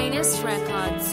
Finest Records.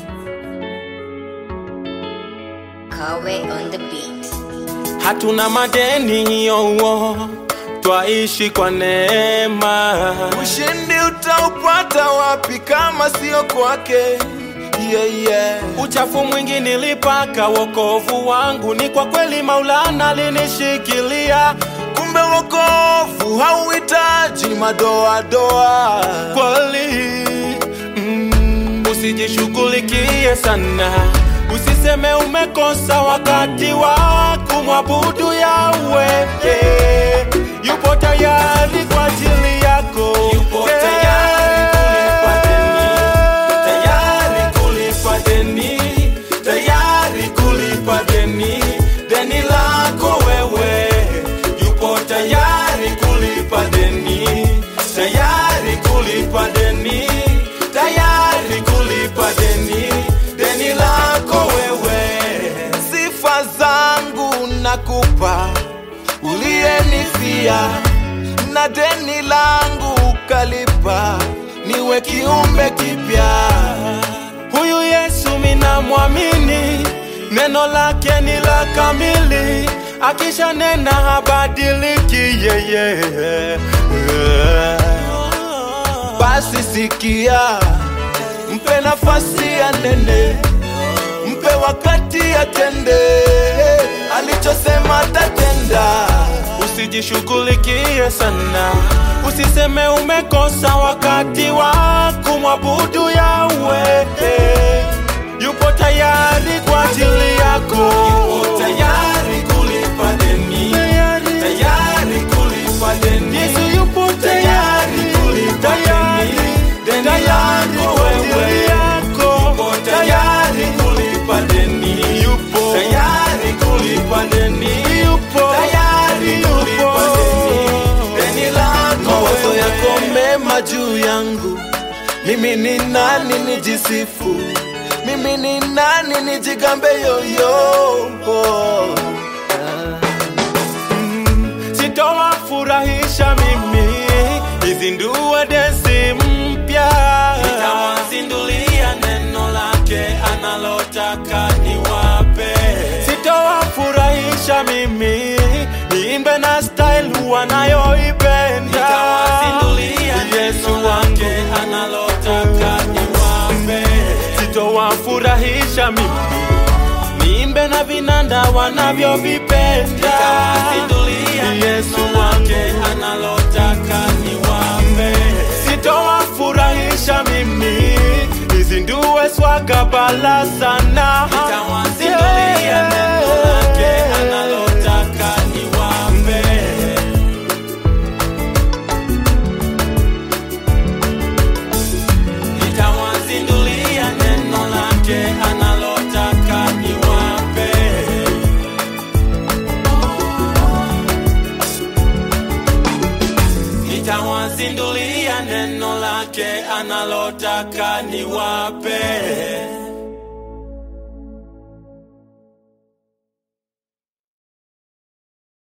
Kawe on the beat. hatuna madeni yowo twaishi kwa neema Ushindi utaupata wapi kama sio kwake? Yeah, yeah. uchafu mwingi nilipaka wokovu wangu ni kwa kweli maulana linishikilia Kumbe wokovu hauhitaji madoadoa. kweli mm, usijishughulikie sana usiseme umekosa wakati wa kumwabudu yawe eh, yupo tayari kwa ajili yako Yupo Eh, tayari kulipa deni. tayari kulipa deni tayari kulipa deni deni lako wewe yupo tayari kulipa deni tayari kulipa deni tayari kulipa deni deni lako wewe Sifa zangu nakupa, uliyenifia na deni langu ukalipa, niwe kiumbe kipya. Huyu Yesu minamwamini, neno lake ni la kamili, akisha nena habadiliki yeye. Basi sikia, mpe nafasi ya nene, mpe wakati atende alichosema atatenda. Usijishughulikie sana, usiseme umekosa wakati wa kumwabudu Yawe. Yupo tayari kwa ajili yako, yupo tayari kulipa deni, tayari kulipa deni. Yesu yupo tayari kulipa deni, deni lako wewe, yupo tayari kulipa deni, yupo tayari kulipa deni, yupo tayari kulipa deni, deni lako Mawazo wewe. yako mema juu yangu, mimi ni nani nijisifu? Mimi ni nani nijigambe yoyo? sitowafurahisha mimi, izindue desi mpya, nitawazindulia neno lake analotaka niwape. Sitowafurahisha mimi, niimbe na style wanayoipenda, Yesu wangu analotaka niwape. Sitowafurahisha mimi niimbe na vinanda wanavyovipenda Yesu wake analotaka niwape sitowafurahisha mimi nizindue swaga bala sana nitawazindulia neno lake analotaka niwape nitawazindulia neno lake analotaka niwape nitawazindulia neno lake analotaka niwape